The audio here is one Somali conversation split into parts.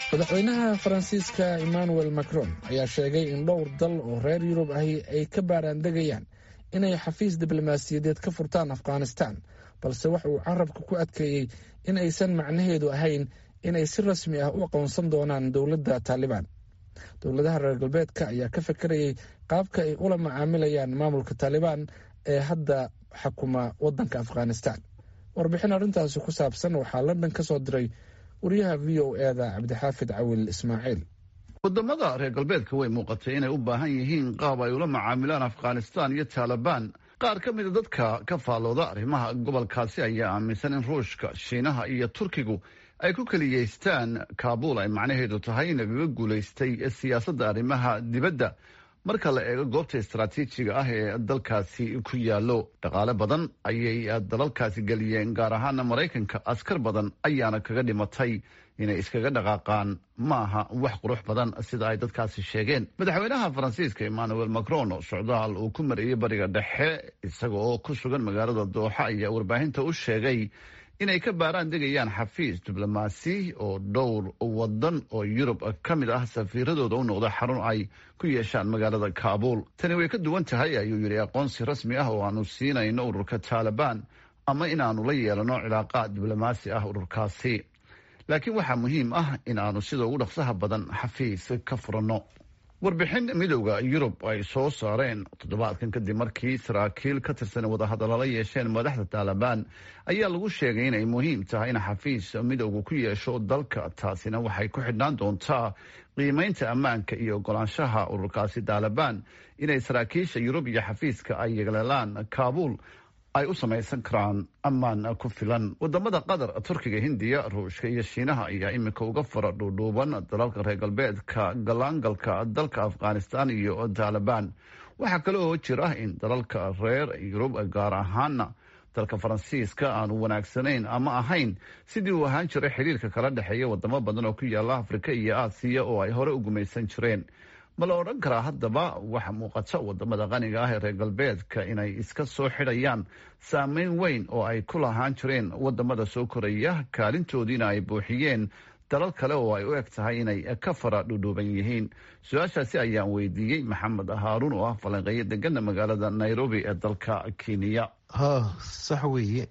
madaxweynaha faransiiska emmanuel macron ayaa sheegay in dhowr dal oo reer yurub ahi ay ka baaraandegayaan inay xafiis diblomaasiyadeed ka furtaan afghanistan balse waxa uu carabka ku adkeeyey in aysan macnaheedu ahayn inay si rasmi ah u aqoonsan doonaan dowladda taalibaan dowladaha reer galbeedka ayaa ka fekerayay qaabka ay ula macaamilayaan maamulka taalibaan ee hadda xakuma waddanka afghanistan warbixin arrintaasi ku saabsan waxaa london ka soo diray wariyaha v o e da cabdixaafid cawil ismaaciil wadamada reer galbeedka way muuqatay inay u baahan yihiin qaab ay ula macaamilaan afghanistan iyo taalibaan qaar ka mida dadka ka faallooda arrimaha gobolkaasi ayaa aaminsan in ruushka shiinaha iyo turkigu ay ku keliyeystaan kaabuul ay macnaheedu tahay in lagaga guulaystay siyaasadda arrimaha dibadda marka la eego goobta istaraatiijiga ah ee dalkaasi ku yaallo dhaqaale badan ayay dalalkaasi geliyeen gaar ahaana maraykanka askar badan ayaana kaga dhimatay inay iskaga dhaqaaqaan ma aha wax qurux badan sida ay dadkaasi sheegeen madaxweynaha faransiiska emmanuel macron socdaal uu ku mariyey bariga dhexe isaga oo ku sugan magaalada dooxa ayaa warbaahinta u sheegay inay ka baaraan degayaan xafiis diblomaasi oo dhowr wadan oo yurub ka mid ah safiiradooda u noqda xarun ay ku yeeshaan magaalada kaabuul tani way ka duwan tahay ayuu yidhi aqoonsi rasmi ah oo aanu siinayno ururka taalibaan ama inaanu la yeelano cilaaqaad diblomaasi ah ururkaasi laakiin waxaa muhiim ah in aanu sida ugu dhaqsaha badan xafiis ka furanno warbixin midowda yurub ay soo saareen toddobaadkan kadib markii saraakiil ka tirsan wadahadalala yeesheen madaxda taalibaan ayaa lagu sheegay inay muhiim tahay in xafiis midowga ku yeesho dalka taasina waxay ku xidhnaan doontaa qiimeynta ammaanka iyo ogolaanshaha ururkaasi taalibaan inay saraakiisha yurub iyo xafiiska ay yeeleelaan kaabuul ay u samaysan karaan ammaan ku filan wadamada qatar turkiga hindiya ruushka iyo shiinaha ayaa iminka uga fara dhuudhuuban dalalka reer galbeedka galaangalka dalka afghanistan iyo taalibaan waxaa kale oo jira in dalalka reer yurub gaar ahaana dalka faransiiska aanu wanaagsanayn ama ahayn sidii uu ahaan jiray xiriirka kala dhexeeya wadamo badan oo ku yaala afrika iyo aasiya oo ay hore u gumaysan jireen ma la odhan karaa haddaba waxa muuqata wadamada qaniga ah ee reer galbeedka inay iska soo xidhayaan saameyn weyn oo ay ku lahaan jireen wadamada soo koraya kaalintoodiina ay buuxiyeen dalal kale oo ay u eg tahay inay ka fara dhudhuuban yihiin su-aashaasi ayaan weydiiyey maxamed haaruun oo ah falanqeeyo degana magaalada nairobi ee dalka kenya ha sax weeye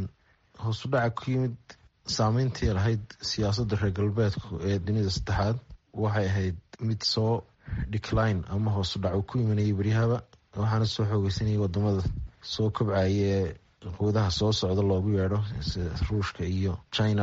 hoosu dhaca ku yimid saameyntii lahayd siyaasadda reer galbeedku ee dunida saddexaad waxay ahayd mid soo decline ama hoosu dhac uu ku imanayay beryahaba waxaana soo xoogeysanayay wadamada soo kobcaya ee quwadaha soo socda loogu yeedho ruushka iyo china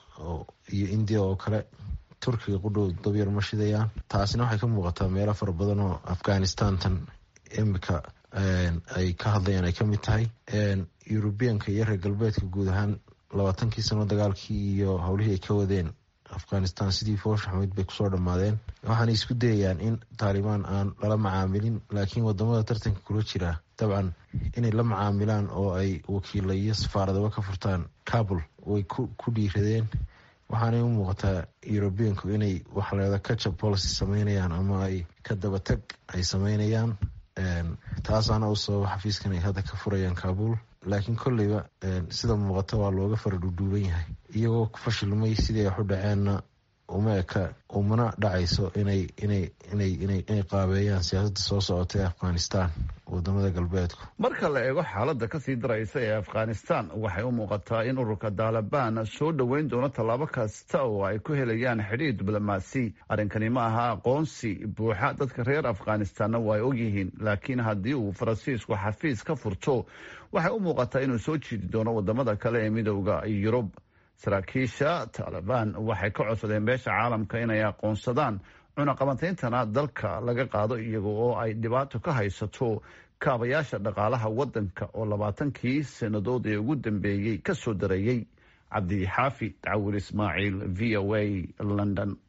iyo india oo kale turkiga qudhow dabyar ma shidayaan taasina waxay ka muuqataa meelo fara badan oo afghanistan tan imika ay ka hadlayaan ay kamid tahay yurubiyanka iyo reer galbeedka guud ahaan labaatankii sano dagaalkii iyo howlihii ay ka wadeen afghanistan sidii foosha xameyd bay kusoo dhammaadeen waxaana isku dayayaan in taalibaan aan lala macaamilin laakiin wadamada tartanka kula jira dabcan inay la macaamilaan oo ay wakiila iyo safaaradaba ka furtaan kabul way ku dhiiradeen waxaanay u muuqataa yurubiyanku inay waxleeda kajab policy sameynayaan ama ay ka dabatag ay sameynayaan taasaana u sababa xafiiskan ay hadda ka furayaan kabul laakiin kolleyba sida muuqata waa looga fara dhuudhuuban yahay iyagoo fashilmay sidii wax u dhaceenna uma eka umana dhacayso inay inay inay inay inay qaabeeyaan siyaasadda soo socota ee afghanistan wadamada galbeedku marka la eego xaaladda kasii daraysa ee afghanistan waxay u muuqataa in ururka taalibaan soo dhoweyn doono tallaabo kasta oo ay ku helayaan xidhiir diblomaasi arrinkani ma aha aqoonsi buuxa dadka reer afghanistanna waa ay ogyihiin laakiin haddii uu faransiisku xafiis ka furto waxay u muuqataa inuu soo jiidi doono wadamada kale ee midowda yurub saraakiisha taalibaan waxay ka codsadeen beesha caalamka inay aqoonsadaan cunaqabatayntana dalka laga qaado iyaga oo ay dhibaato ka haysato kaabayaasha dhaqaalaha waddanka oo labaatankii sannadood ee ugu dambeeyey ka soo dareeyey cabdi xaafi cawil ismaaciil v o a london